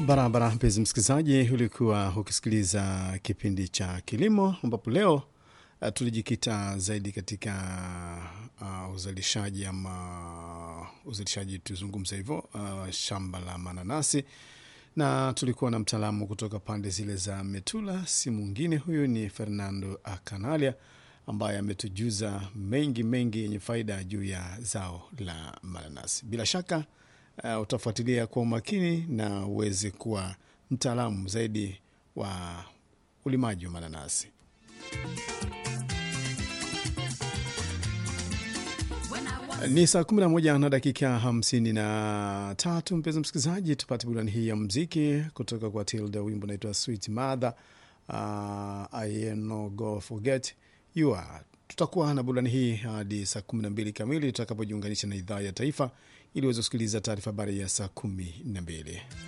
Barabara mpenzi msikilizaji, ulikuwa ukisikiliza kipindi cha kilimo, ambapo leo uh, tulijikita zaidi katika uh, uzalishaji ama uzalishaji, tuzungumza hivyo, uh, shamba la mananasi, na tulikuwa na mtaalamu kutoka pande zile za Metula, si mwingine huyu ni Fernando Akanalia ambaye ametujuza mengi mengi yenye faida juu ya zao la mananasi. Bila shaka uh, utafuatilia kwa umakini na uweze kuwa mtaalamu zaidi wa ulimaji wa mananasi. Ni saa 11 na dakika 53, mpenzi msikilizaji, tupate burani hii ya mziki kutoka kwa Tilda, wimbo naitwa Sweet Mother. Uh, I no go forget you are. Tutakuwa na burani hii hadi saa 12 kamili tutakapojiunganisha na idhaa ya taifa ili uweze kusikiliza taarifa habari ya saa 12.